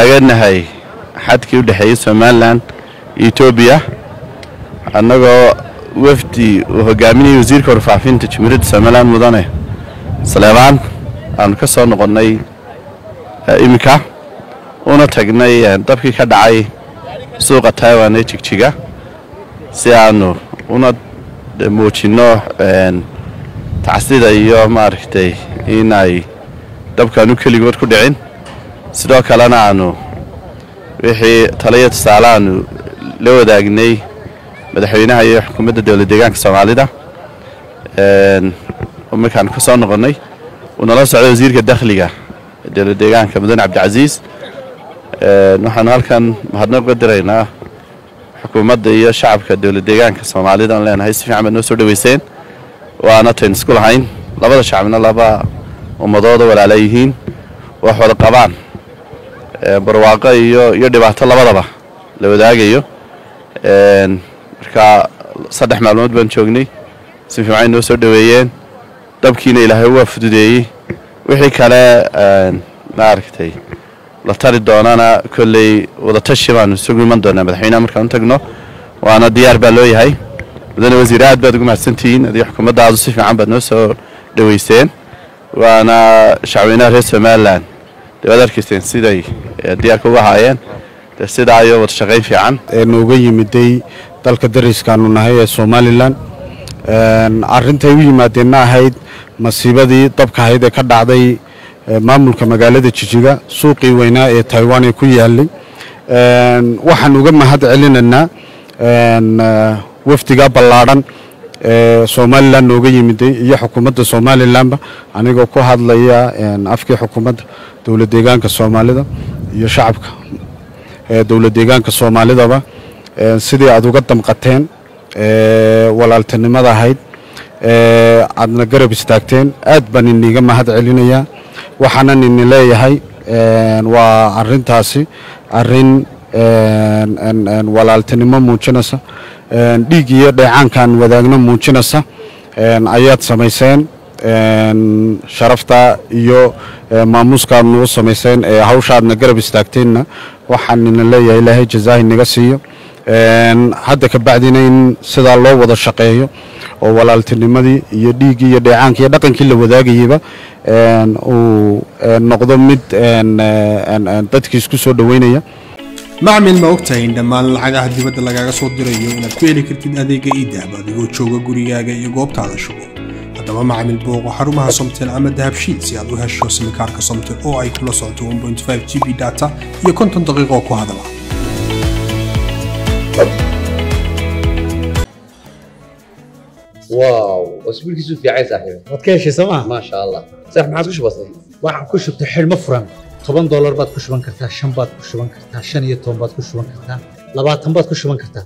aganahay xadkii u dhexeeyey somalilan iyo etoobiya annagoo wafdi uu hogaaminayay wasiirka warfaafinta jumhuuriyadda somalilan mudane saleebaan aanu ka soo noqonnay iminka una tagnay dabkii ka dhacay suuqa taiwan ee jigjiga si aanu una muujinno tacsida iyo maaragtay inay dabkaanu keligood ku dhicin sidoo kalena aanu wixii taliya tusaale aanu la wadaagnay madaxweynaha iyo xukuumadda dowlad deegaanka soomaalida markaanu ka soo noqonnay uu nala socday wasiirka dakhliga dowlad deegaanka mudane cabdicasiis waxaanu halkan mahadnaq uga diraynaa xukuumadda iyo shacabka dowlad deegaanka soomaalida aan leenahay si fiican baad noo soo dhoweyseen waana tayn isku lahayn labada shacabna laba ummadooda walaala yihiin wax wada qabaan barwaaqo iyo iyo dhibaato labadaba la wadaagayo marka saddex maalmood baan joognay si fiican noo soo dhoweeyeen dabkiina ilaahay waa fududeeyey wixii kale maaragtay la tari doonana kolley wadatashi baanu isugu iman doonaa madaxweynaha markaan u tagno waana diyaar baa loo yahay mudane wasiir aad baad ugu mahadsantihiin adiga xukuumaddaadu si fiican baad noo soo dhoweyseen waana shacweynaha reer somalilan dee waad arkayseen siday diyaarka uga haayeen dee sidaa iyo wada shaqayn fiican nooga yimiday dalka dariskaanu nahay ee somalilan arintay u yimaadeenna ahayd masiibadii dabka ahayd ee ka dhacday maamulka magaalada jijiga suuqii weynaa ee taiwan ee ku yaalay waxaan uga mahad celinaynaa wafdiga ballaadhan ee somalilan nooga yimiday iyo xukuumadda somalilanba anigoo ku hadlaya afkii xukuumadda dowlad deegaanka soomaalida iyo shacabka dowlad deegaanka soomaalidaba sidii aad uga damqateen walaaltinimada ahayd aadna garab istaagteen aad baan iniga mahad celinayaa waxaanan ini leeyahay waa arintaasi arin walaaltinimo muujinaysa dhiig iyo dheecaankaan wadaagno muujinaysa ayaad samayseen sharafta iyo maamuuskaad nagu samayseen ee hawshaadna garab istaagteenna waxaan ina leeyahay ilaahay jazaahi naga siiyo hadda ka bacdina in sidaa loo wada shaqeeyo oo walaaltinimadii iyo dhiiggii iyo dheecaankii iyo dhaqankii la wadaagayeyba uu noqdo mid dadkii isku soo dhoweynaya macmil ma ogtahay in dhammaan lacagaha dibadda lagaaga soo dirayo inaad ku heli kartid adeega iidahab adigoo jooga gurigaaga iyo goobtaada shugo haddaba macmil booqo xarumaha somtel ama dahabshiid si aad u hesho simikaarka somtel oo ay kula socoto g b data iyo konton daqiiqo ku hadala واو اسبوع كيسو في عايز صاحبي waad ka heshay sooma ما شاء الله صح ما عادش بسيط waxaan ku shubtay xidhmo furan toban doolar baad ku shuban kartaa shan baad ku shuban kartaa shan iyo toban baad ku shuban kartaa labaatan baad ku shuban kartaa